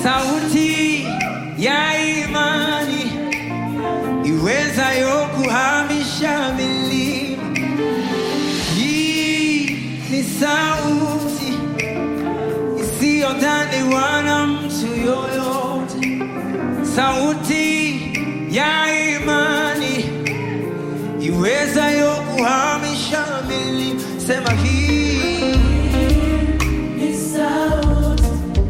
sauti ya imani iwezayo kuhamisha milima. Hii ni sauti isiyodhaniwa na mtu yoyote, sauti ya imani iwezayo kuhamisha milima. Sema hii Ni sauti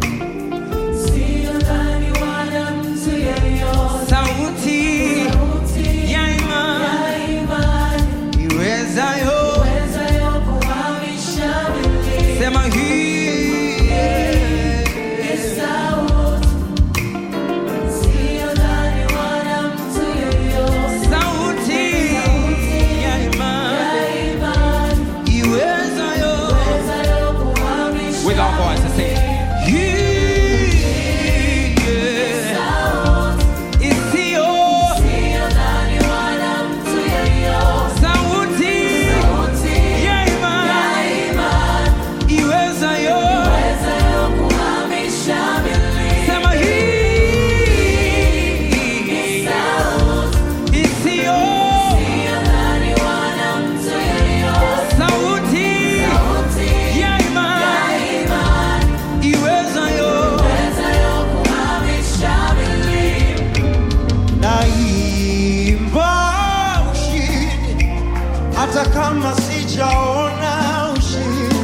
isiyodhaniwa na mtu yeyote. sauti Sauti ya imani ya imani iwezayo iwezayo kuhamisha milima. sema hii Ni sauti isiyodhaniwa na mtu yeyote. sauti ya imani Ya imani iwezayo iwezayo kuhamisha With our voices, sing. Hii, yeah. sauti isiyo isiyodhaniwa na mtu yeyote. sauti Sauti ya imani ya imani iwezayo iwezayo kuhamisha milima. sema hii Sauti isiyo isiyodhaniwa na mtu yeyote. sauti Sauti ya ya imani imani iwezayo iwezayo kuhamisha milima. naimba ushindi hata kama sijaona ushindi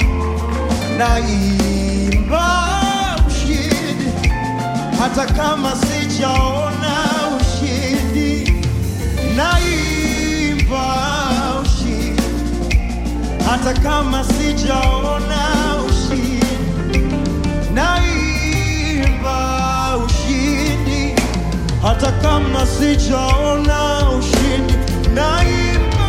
naimba ushindi hata kama sijaona ushindi naimba ushindi hata kama sijaona ushindi naimba ushindi hata kama sijaona ushindi naimba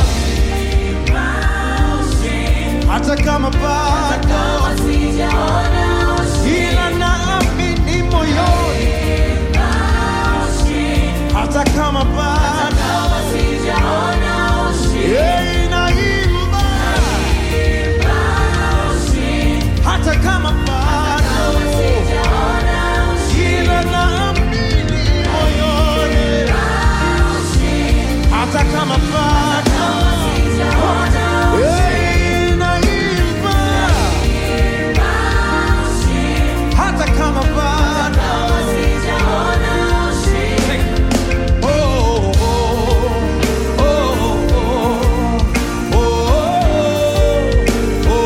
hata kama bado Kama sijaona ushindi, ila naamini moyoni hata kama bado kama sijaona ushindi, Hey, naimba hata kama bado sijaona ushindi, ila naamini moyoni hata kama bado sijaona Hey, naimba hata kama bado kama sijaona ushindi. Oh, oh, oh, oh, oh,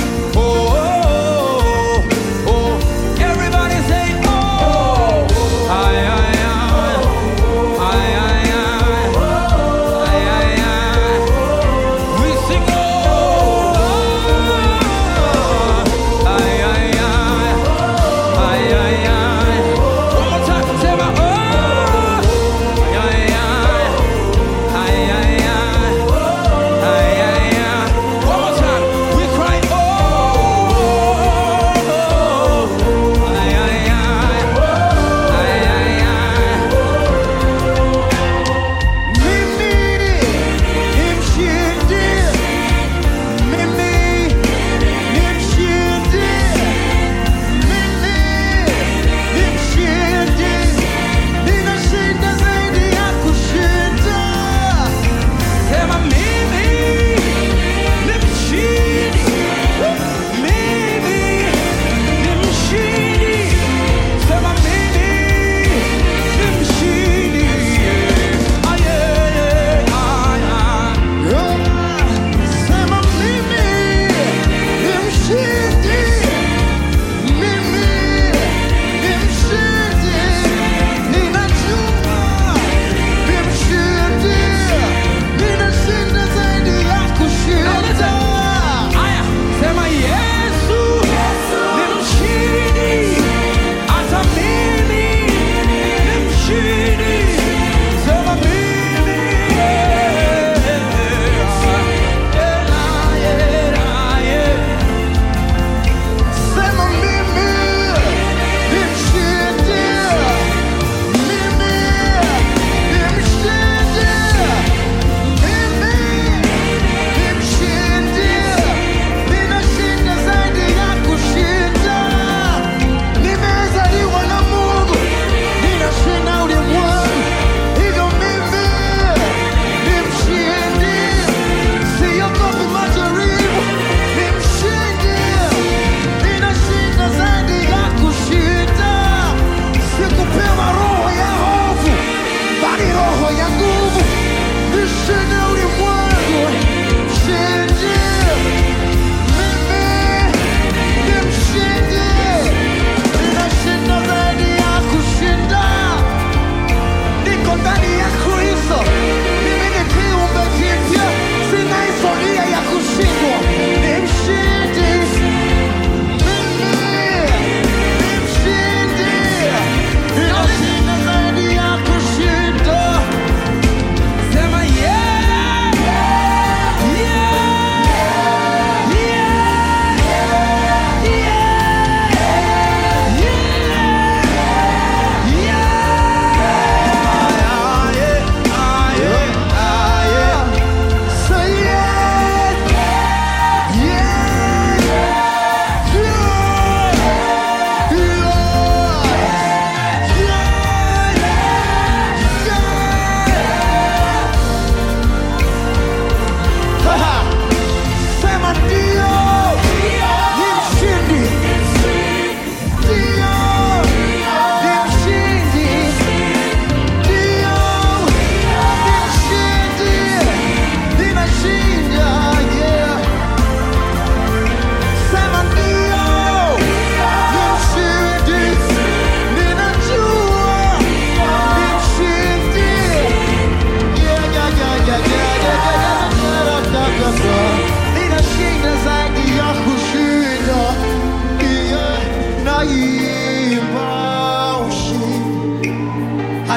Everybody say, oh,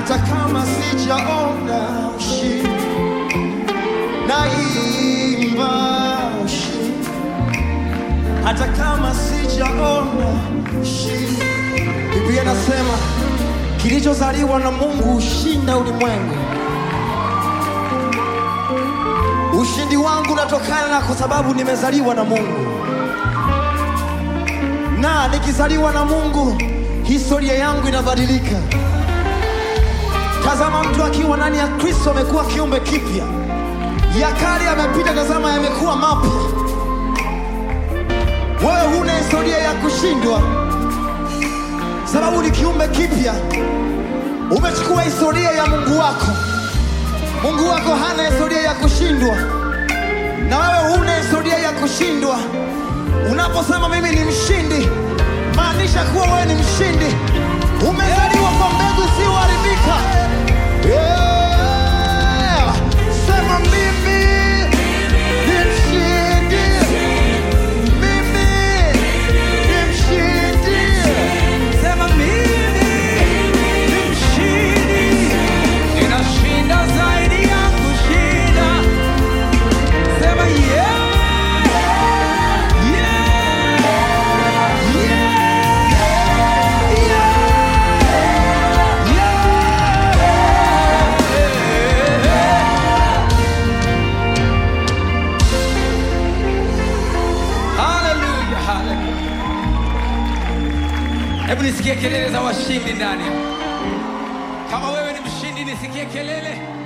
hata kama sijaona ushindi, naimba ushindi, hata kama sijaona ushindi. Biblia inasema kilichozaliwa na Mungu hushinda ulimwengu. Ushindi wangu unatokana na kwa sababu nimezaliwa na Mungu, na nikizaliwa na Mungu historia yangu inabadilika. Tazama, mtu akiwa ndani ya Kristo amekuwa kiumbe kipya, ya kale yamepita, tazama yamekuwa mapya. Wewe huna historia ya kushindwa, sababu ni kiumbe kipya. Umechukua historia ya Mungu wako. Mungu wako hana historia ya kushindwa, na wewe huna historia ya kushindwa. Unaposema mimi ni mshindi, maanisha kuwa wewe ni mshindi. Umezaliwa kwa mbegu isiyoharibika. Yeah. Sema mimi ni mshindi, mimi ni mshindi. Sema mimi ni mshindi, ninashinda zaidi ya kushinda. Sema yeah, yeah, Haleluya, haleluya. Hebu nisikie kelele za washindi ndani. Kama wewe ni mshindi, nisikie kelele.